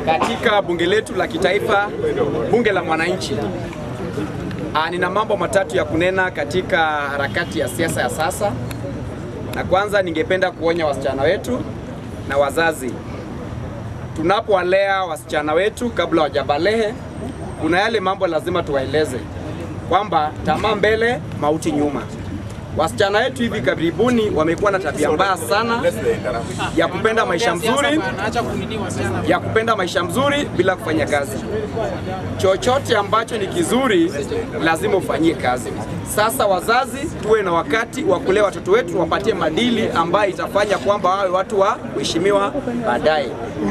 katika bunge letu la kitaifa, bunge la mwananchi. Ah, nina mambo matatu ya kunena katika harakati ya siasa ya sasa, na kwanza ningependa kuonya wasichana wetu na wazazi, tunapowalea wasichana wetu kabla wajabalehe, kuna yale mambo lazima tuwaeleze kwamba tamaa mbele, mauti nyuma. Wasichana wetu hivi karibuni wamekuwa na tabia mbaya sana ya kupenda maisha mzuri, ya kupenda maisha mzuri bila kufanya kazi. Chochote ambacho ni kizuri lazima ufanyie kazi. Sasa wazazi, tuwe na wakati wa kulea watoto wetu, wapatie madili ambayo itafanya kwamba wawe watu wa kuheshimiwa baadaye.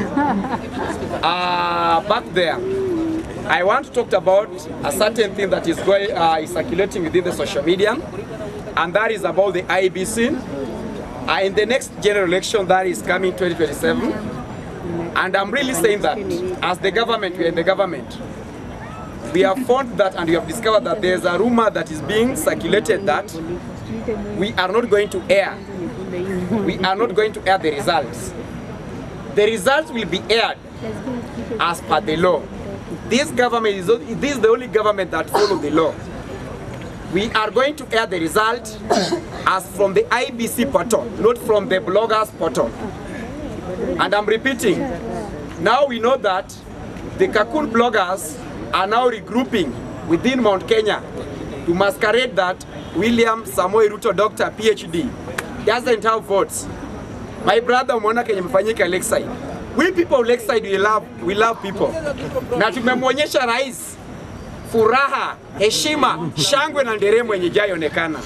Uh, back there I want to talk about a certain thing that is going uh, is circulating within the social media, and that is about the IBC. Uh, in the next general election that is coming 2027, and I'm really saying that as the government, we are in the government. We have found that and we have discovered that there's a rumor that is being circulated that we are not going to air. We are not going to air the results. The results will be aired as per the law. This government is this is the only government that follows the law. We are going to air the result as from the IBC portal, not from the bloggers portal. And I'm repeating, now we know that the Kakul bloggers are now regrouping within Mount Kenya to masquerade that William Samoei Ruto, Dr. PhD, doesn't have votes. My brother umeona kenye mfanyika Lakeside. We people of Lakeside we love, we love people. Na tumemwonyesha rais furaha, heshima, shangwe na nderemo yenye jaionekana.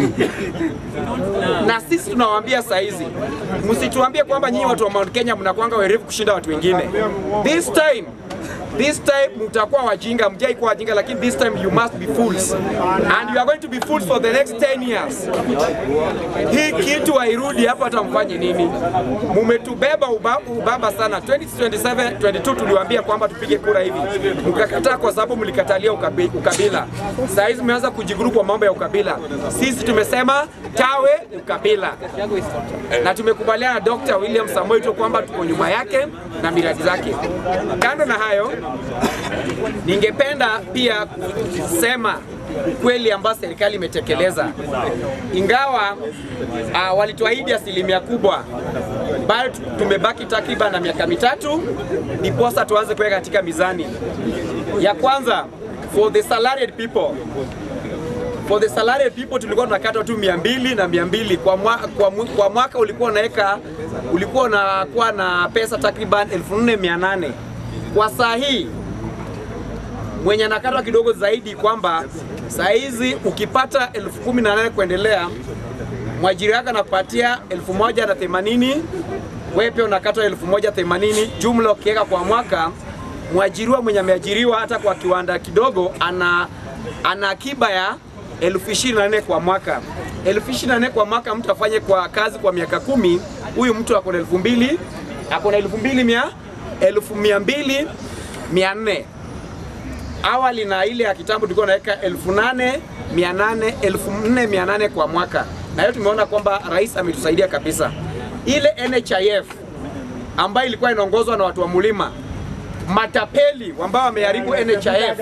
na sisi tunawaambia saa hizi, msituambie kwamba nyinyi watu wa Mount Kenya mnakwanga werevu kushinda watu wengine. This time This time mtakuwa wajinga, mjai kuwa wajinga, lakini this time you must be fools and you are going to be fools for the next 10 years. Hii kitu hairudi hapa, hata mfanye nini. Mumetubeba uba, ubaba sana. 2027 22 tuliwaambia kwamba tupige kura hivi, mkakataa kwa sababu mlikatalia ukabi, ukabila. Saa hizi mmeanza kujiguru kwa mambo ya ukabila. Sisi tumesema tawe ukabila, na tumekubaliana na Dr. William Samoei Ruto kwamba tuko nyuma yake na miradi zake. Kando na hayo, ningependa pia kusema ukweli ambao serikali imetekeleza, ingawa uh, walituahidi asilimia kubwa, bado tumebaki takriban na miaka mitatu ndiposa tuanze kuweka katika mizani. Ya kwanza, for the salaried people for the salaried people tulikuwa tunakata tu mia mbili na mia mbili kwa, mwa, kwa, mu- kwa mwaka ulikuwa unaweka ulikuwa unakuwa na pesa takriban 4800 kwa saa hii mwenye anakatwa kidogo zaidi kwamba saa hizi ukipata elfu kumi na nane kuendelea mwajiri wako anakupatia elfu moja na themanini wewe pia unakatwa elfu moja themanini jumla ukiweka kwa mwaka mwajiriwa mwenye ameajiriwa hata kwa kiwanda kidogo ana ana akiba ya elfu ishirini na nne kwa mwaka elfu ishirini na nne kwa mwaka mtu afanye kwa kazi kwa miaka kumi huyu mtu ako na elfu mbili ako na elfu mbili mia elfu mia mbili mia nne awali na ile ya kitambo tulikuwa naweka elfu nane mia nane elfu nne mia nane kwa mwaka, na hiyo tumeona kwamba rais ametusaidia kabisa. Ile NHIF ambayo ilikuwa inaongozwa na watu wa Mulima matapeli ambao wameharibu NHIF,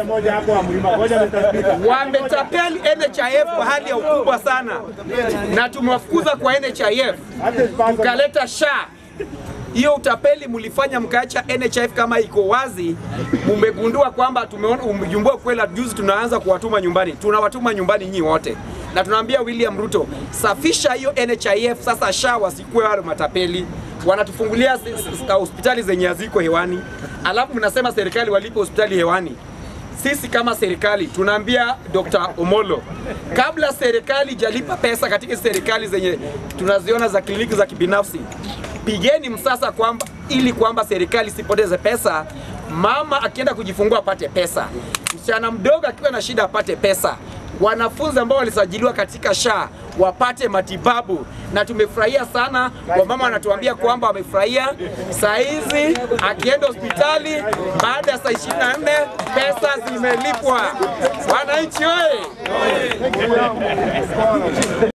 wametapeli NHIF kwa hali ya ukubwa sana, na tumewafukuza kwa NHIF tukaleta SHA hiyo utapeli mlifanya mkaacha NHIF kama iko wazi, mumegundua kwamba tumeona umejumbua kweli. Juzi tunaanza kuwatuma nyumbani, tunawatuma nyumbani nyinyi wote, na tunaambia William Ruto, safisha hiyo NHIF sasa, SHA wasikuwe wale matapeli wanatufungulia s- s- hospitali zenye haziko hewani, alafu mnasema serikali walipe hospitali hewani. Sisi kama serikali tunaambia Dr. Omolo, kabla serikali jalipa pesa katika serikali zenye tunaziona za kliniki za kibinafsi, pigeni msasa kwamba ili kwamba serikali isipoteze pesa, mama akienda kujifungua apate pesa, msichana mdogo akiwa na shida apate pesa, wanafunzi ambao walisajiliwa katika SHA wapate matibabu, na tumefurahia sana. Wamama wanatuambia kwamba wamefurahia. Saa hizi akienda hospitali baada ya saa 24 pesa zimelipwa. Wananchi oye!